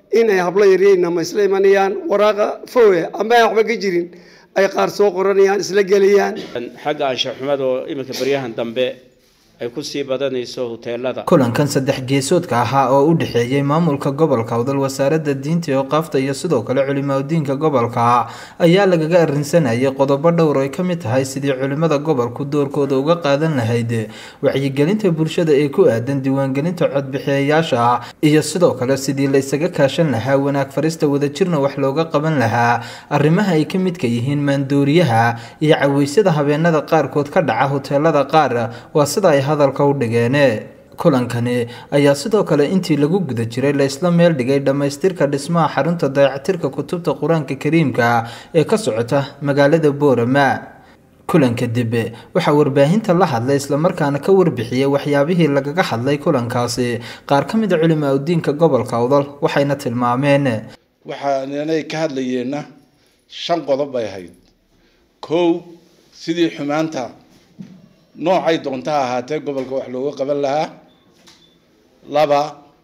inay hablo yaryayna isla imanayaan waraaqa fowe ama aan waxba ka jirin ay qaar soo qoranayaan isla gelayaan xagga anshaxumada oo iminka baryahan dambe ay ku sii badanayso huteelada kulankan saddex geesoodka ahaa oo u dhexeeyey maamulka gobolka awdal wasaaradda diinta iyo qaafta iyo sidoo kale culimadiinka gobolka ayaa lagaga arrinsanayay qodobo dhowr ay ka mid tahay sidii culimada gobolku doorkooda uga qaadan lahayd wacyigelinta bulshada ee ku aadan diiwaangelinta codbixiyayaasha iyo sidoo kale sidii la isaga kaashan lahaa wanaag farista wadajirna wax looga qaban lahaa arrimaha ay ka midka yihiin maandooriyaha iyo caweysyada habeenada qaarkood ka dhaca huteelada qaar waa sida ay hadalka u dhigeene kulankani ayaa sidoo kale intii lagu guda jiray la isla meel dhigay dhammaystirka dhismaha xarunta dayactirka kutubta qur-aanka kariimka ee ka socota magaalada boorama kulanka dib waxaa warbaahinta la hadlay islamarkaana ka warbixiyey waxyaabihii lagaga hadlay kulankaasi qaar ka mid a culimaa udiinka gobolka awdal waxayna tilmaameen waxaanay ka hadlayeenna shan qodob bay ahayd kow sidii xumaanta noocay doonta ha ahaatee gobolka wax looga qaban lahaa laba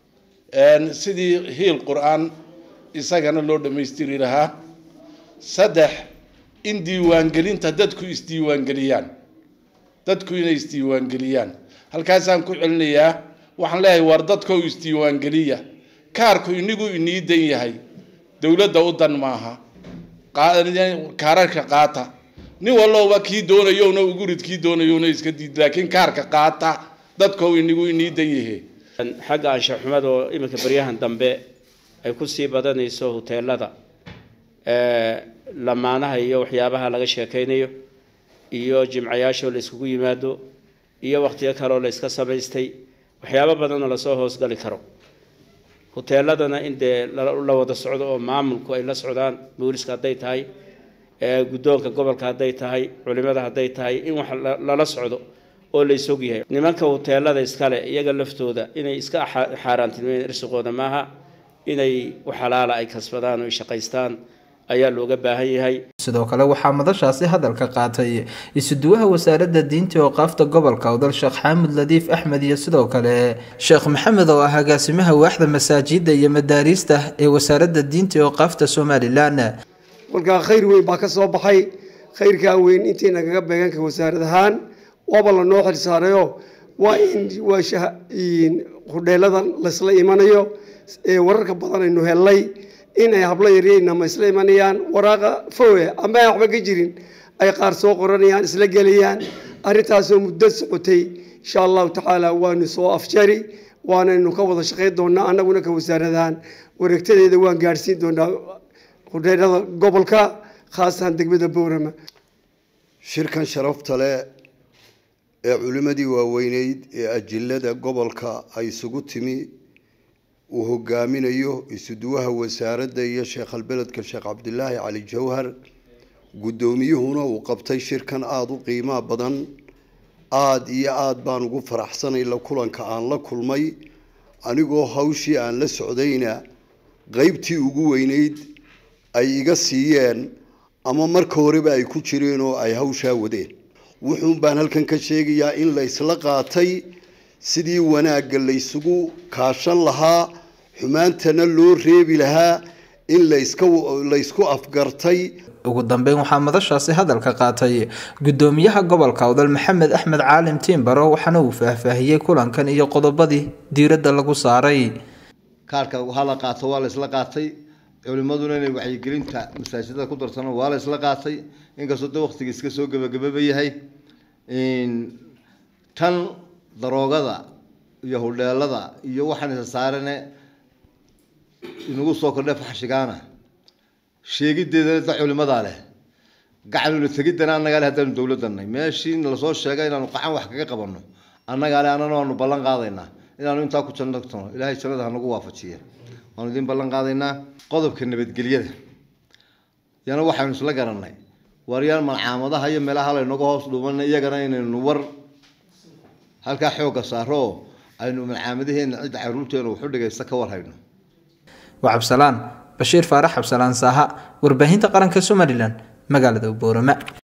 sidii hiil qur-aan isagana loo dhammaystiri lahaa saddex in diiwaangelinta dadku isdiiwaangeliyaan dadku inay isdiiwaangeliyaan halkaasaan ku celinayaa waxaan leeyahay war dadkoo isdiiwaangeliya kaarku inigu inii dan yahay dowladda u dan maaha kaararka qaata nin walloba kii doonayowna ugurid kii doonayowna iska diid laakiin kaarka qaata dadkoo inigu inii dan yahe xagga anshaxumada oo iminka baryahan dambe ay ku sii badanayso huteelada lamaanaha iyo waxyaabaha laga sheekaynayo iyo jimcayaashoo la iskugu yimaado iyo wakhtiyo kaleoo la iska samaystay waxyaabo badanoo lasoo hoosgali karo huteeladana in dee la wada socdo oo maamulku ay la socdaan booliska hadday tahay guddoonka gobolka hadday tahay culimada hadday tahay in wax lala socdo oo la isog yahay nimanka huteelada iskale iyaga laftooda inay iska xaaraantilmeen irsiqooda maaha inay waxalaala ay kasbadaan oo ay shaqaystaan ayaa looga baahan yahay sidoo kale waxaa madashaasi hadalka qaatay isuduwaha wasaaradda diinta oo qaafta gobolka awdal sheekh xaamud ladiif axmed iyo sidoo kale sheekh maxamed oo ah agaasimaha waaxda masaajida iyo madaariista ee wasaaradda diinta oo qaafta somalilan kolkaa khayr weyn baa ka soo baxay khayrkaa weyn intii nagaga beeganka wasaarad ahaan waaba lanoo xilsaarayo waa in waa hudheelada laysla imanayo ee wararka badan aynu hellay inay hablo yaryayna isla imanayaan waraaqa fowe ama aan waxba ka jirin ay qaar soo qoranayaan isla gelayaan arrintaasoo muddo socotay insha allahu tacaala waanu soo afjari waanaynu ka wada shaqayn doonaa annaguna ka wasaaradahaan wareegtadeeda waan gaadhsiin doonaa hudheelada gobolka khaasatan degmada boorama shirkan sharafta leh ee culimmadii waaweyneyd ee ajilada gobolka ay isugu timi uu hogaaminayo isuduwaha wasaaradda iyo sheekhalbeledka sheekh cabdilaahi cali jawhar guddoomiyuhuna uu qabtay shirkan aada u qiimaa badan aada iyo aada baan ugu faraxsanay la kulanka aan la kulmay anigoo hawshii aan la socdayna qeybtii ugu weyneyd ay iga siiyeen ama marka horeba ay ku jireen oo ay hawshaa wadeen wuxuun baan halkan ka sheegayaa in la isla qaatay sidii wanaagga laysugu kaashan lahaa xumaantana loo reebi lahaa in laska laysku afgartay ugu dambeyn waxaa madashaasi hadalka qaatay gudoomiyaha gobolka awdal maxamed axmed caalim tiimbaro waxaana uu faahfaahiyey kulankan iyo qodobadii diiradda lagu saaray kaarka hala qaato waa la isla qaatay culimaduna inay wacyigelinta masaajidada ku darsano waa la isla qaatay inkastoo de waqtiga iska soo gebagababa yahay tan daroogada iyo hudheelada iyo waxaan isa saarane inagu soo kordhe faxshigaana sheegideedana da culimadaa leh gacanula tegidana annagaa le haddaanu dowladdanay meeshii lasoo sheegay inaanu qacan wax kaga qabanno annagaa le annana waanu ballan qaadaynaa inaanu intaa ku janno tagno ilaahay jannada hanagu waafajiya waanu idin ballan qaadaynaa qodobka nabadgelyada yana waxaynu isla garanay waryaan malcaamadaha iyo meelaha laynaga hoos dhuumanay iyagana inaynu war halkaa xoogga saaro oo aynu malcaamadaheena cidda caruurteena wuxu dhigaysta ka war hayno waa cabsalaan bashiir faarax cabsalaan saaha warbaahinta qaranka somalilan magaalada boorama